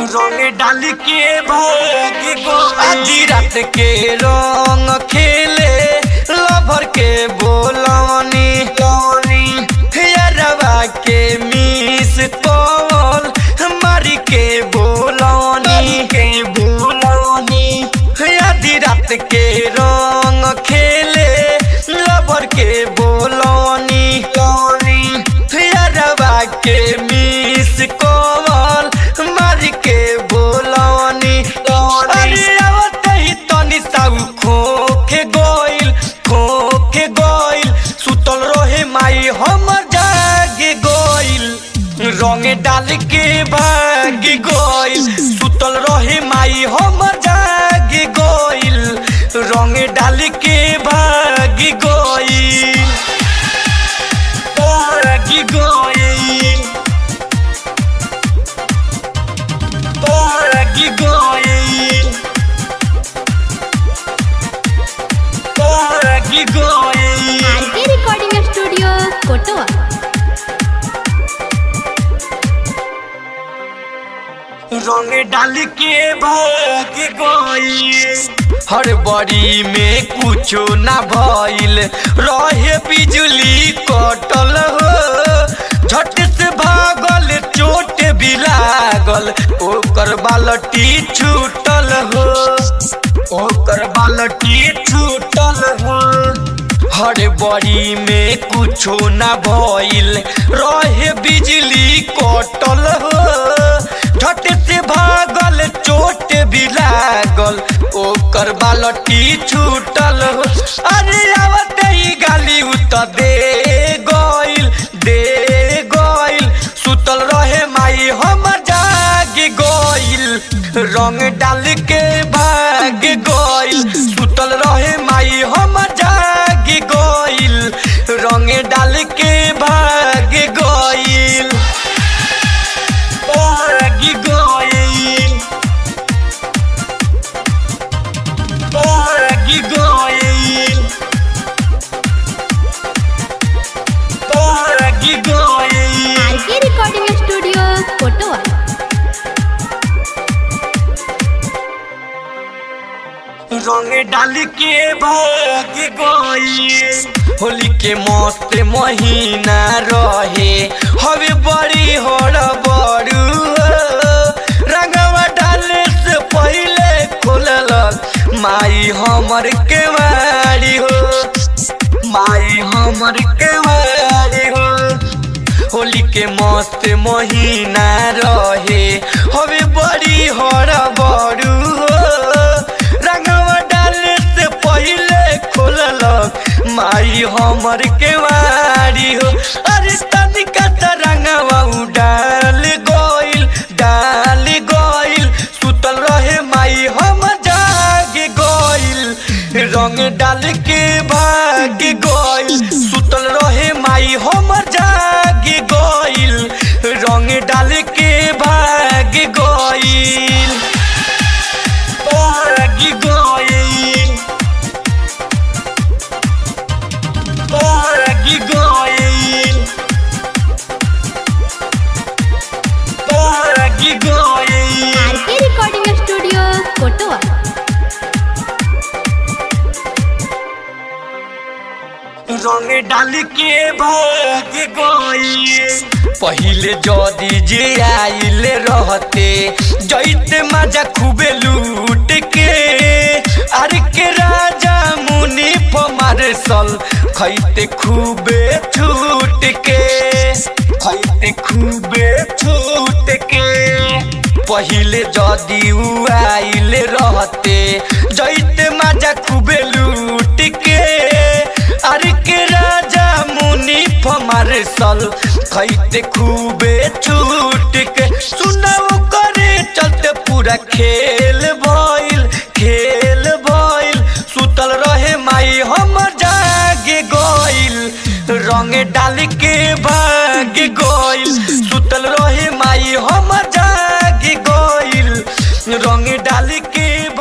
रंग डाल के भाग गो आधी रात के रंग खेले लभर के बोलनी यारवा के मिस कॉल मारी के बोलनी के बोलनी आधी रात के रंग खेले लभर के बोलनी यारवा के मिस कॉल मारी के बोलनी अरे आवत ही तनी साउ खोखे गोइल खोखे गोइल सुतल रहे माई हमर जागे गोइल रंगे डाल के भाग गोइल सुतल रहे माई हमर जागे गोइल रंगे डाल के भाग गोइल भाग गोइल भाग गोइल भाग गोइल आरके रिकॉर्डिंग स्टूडियो कोटवा रंग डाल के भाग गई हर बड़ी में कुछो ना भइल रहे बिजली कटल हो झट से भागल चोट भी लागल ओकर बालटी छूटल हो ओकर बालटी छूटल हो हर बड़ी में कुछो ना भइल रहे बिजली कटल हो झट से भागल चोट भी लागल ओकर बालटी छूटल हो अरे आवत ही गाली उत दे गइल दे गइल सुतल रहे माई हमर जाग गइल रंग डाल के भाग गइल सुतल रहे माई हमर जाग गइल रंग डाल के भाग गइल भाग गइल भाग गइल भाग गइल आरके रिकॉर्डिंग स्टूडियो कोटवा रंग डाल के भाग गई होली के मस्त महीना रहे हवे बड़ी होड़ बड़ू रंगवा डाले से पहले खोललक माई हमर के मारी हो माई हमर के मारी हो होली के मस्त महीना रहे हवे बड़ी हरा बड़ू हो रंगवा डाले से पहले खोललक माई हमर के वारी हो अरे तनिका त रंगवा उ डाल गइल डाल गइल सुतल रहे माई हम जाग गइल रंग डाल के भाग गइल सुतल रहे माई हम जाग गइल रंग डाल के भाग गइल भाग गइल भाग गइल भाग गइल आरके रिकॉर्डिंग स्टूडियो कोटवा रंग डाल के भाग गई पहिले जदी जे आइले रहते जैते मजा खूबे लूट के अरे के राजा मुनि मारसल खैते खूबे छूट के खैते खूबे छूट के पहिले जदी उ आइले रहते जैते मजा खूबे लूट के अरे के राजा मुनि मारसल खैते खूबे छूट के सुनाओ करे चलते पूरा खेल भइल खेल भइल सुतल रहे माई हमर जागे गइल रंग डाल के भाग गइल सुतल रहे माई हमर जागे गइल रंग डाल के